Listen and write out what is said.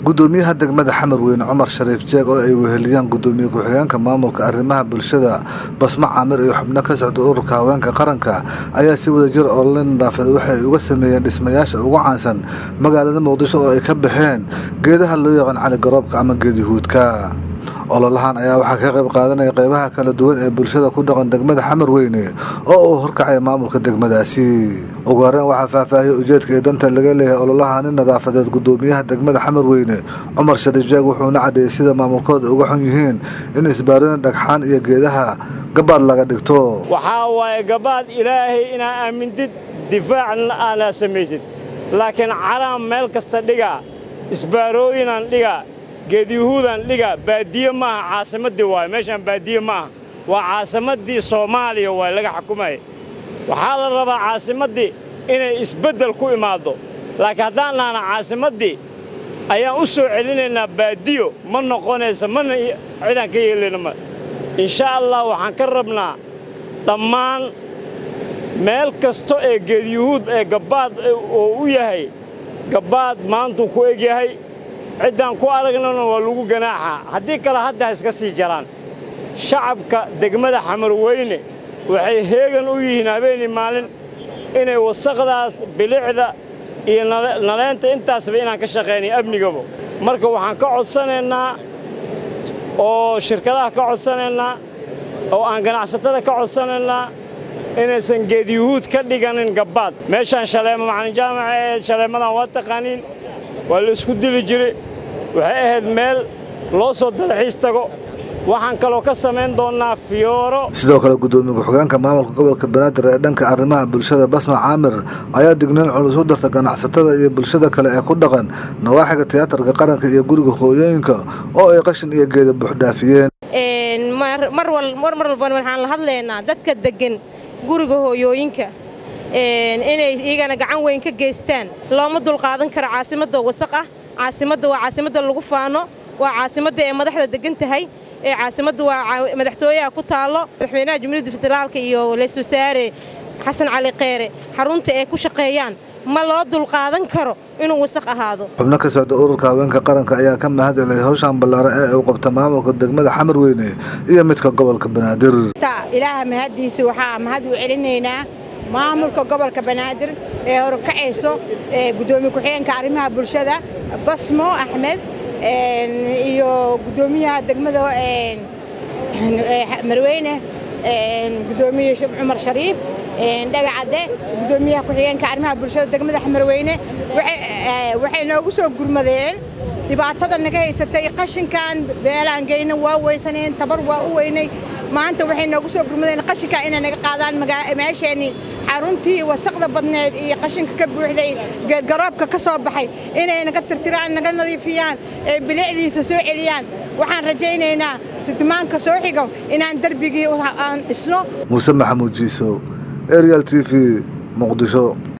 gudoomiyaha degmada xamar weyne cumar shariif jeeg oo ay weheliyaan gudoomiye ku-xigeenka maamulka arrimaha bulshada basmo caamir iyo xubno ka socda ururka haweenka qaranka ayaa si wada jir oo la nadaafada waxay uga sameeyeen dhismayaasha ugu caansan magaalada muqdisho oo ay ka baxeen geedaha loo yaqaan cali garoobka ama geedihuudka ololahan ayaa waxaa ka qayb qaadanaya qaybaha kala duwan ee bulshada ku dhaqan degmada xamar weyne oo uu horkacay maamulka degmadaasi ugu horeen waxaa faahfaahiyey ujeedka iyo danta laga leeyahay ololahani nadaafadeed gudoomiyaha degmada xamar weyne cumar shariif jeeg wuxuuna caddeeyey sida maamulkooda uga xun yihiin in isbaarooyin dhagxaan iyo geedaha gabaad laga dhigto waxaa waaye gabaad ilaahay inaa aamintid difaacna aanaa samaysid laakiin caraan meel kasta dhigaa isbaarooyinaan dhigaa geedyuhuudaan dhigaa baadiye maaha caasimaddii waaye meeshaan baadiye maaha waa caasimaddii soomaaliya waaye laga xukumaya waxaa la rabaa caasimaddii inay isbeddel ku imaaddo laakiin haddaan nahna caasimaddii ayaan u soo celinaynaa baadiyo ma noqonaysa mana cidaan ka yeelayna ma insha allah waxaan ka rabnaa dhammaan meel kasto ee geedyuhuud ee gabbaad oo u yahay gabbaad maantuu ku eg yahay ciddaan ku aragnana waa lagu ganaaxaa haddii kale hadda ha iska sii jaraan shacabka degmada xamarweyne waxay heegan u yihiin habeenii maalin inay wasaqdaas bilicda iyo naleenta intaasba inaan ka shaqaynay amnigaba marka waxaan ka codsanaynaa oo shirkadaha ka codsanaynaa oo aan ganacsatada ka codsanaynaa inaysan geedyuhuud ka dhiganin gabbaad meeshaan shaleemo macalin jaamaca ee shaleemadan waa taqaaniin waa la isku dili jiray waxay ahayd meel loo soo dalxiis tago waxaan kaloo ka samayn doonnaa fiyooro sidoo kale gudoomiye ku-xigeenka maamulka gobolka banaadir ee dhanka arrimaha bulshada basma caamir ayaa dignayn culus u darta ganacsatada iyo bulshada kale ee ku dhaqan nawaaxiga tiyaatarka qaranka iyo guriga hooyooyinka oo ay qashin iyo geeda buuxdhaafiyeen mar walban waxaan la hadlaynaa dadka deggan guriga hooyooyinka inay iyagana gacan weyn ka geystaan looma dulqaadan karo caasimadda wasaq ah caasimadda waa caasimadda lagu faano waa caasimadda ee madaxda degan tahay ee caasimadda waa madaxtooyaha ku taallo madaxweynaha jumhuuriyadda federaalka iyo ra-iisul wasaare xasan cali kheyre xarunta ay ku shaqeeyaan ma loo dulqaadan karo inuu wasaq ahaado xubno ka socda ururka haweenka qaranka ayaa ka mahad celiyay hawshaan ballaaran ee uu qabta maamulka degmada xamar weyne iyo midka gobolka banaadir ilaaha mahaddiisa waxaa mahad u celinaynaa maamulka gobolka banaadir ee horkacayso gudoomiye ku-xigeenka arrimaha bulshada basmo axmed iyo gudoomiyaha degmada marweyne gudoomiye cumar shariif dhagacadde gudoomiyaha ku-xigeenka arrimaha bulshada degmada xamarweyne waxay noogu soo gurmadeen dhibaatada naga haysatay qashinkan beelaan geyna waa weysaneen tabar waa u weynay maanta waxay noogu soo gurmadeen qashinkaa inay naga qaadaan meesheenii xaruntii wasaqda badneed iyo qashinka ka buuxday geedgaroobka ka soo baxay inay naga tirtiraan naga nadiifiyaan ee bilicdiisa soo celiyaan waxaan rajaynaynaa sitimaanka soo xigo inaan derbigii aan dhisno muuse maxamuud jiiso arial t v muqdisho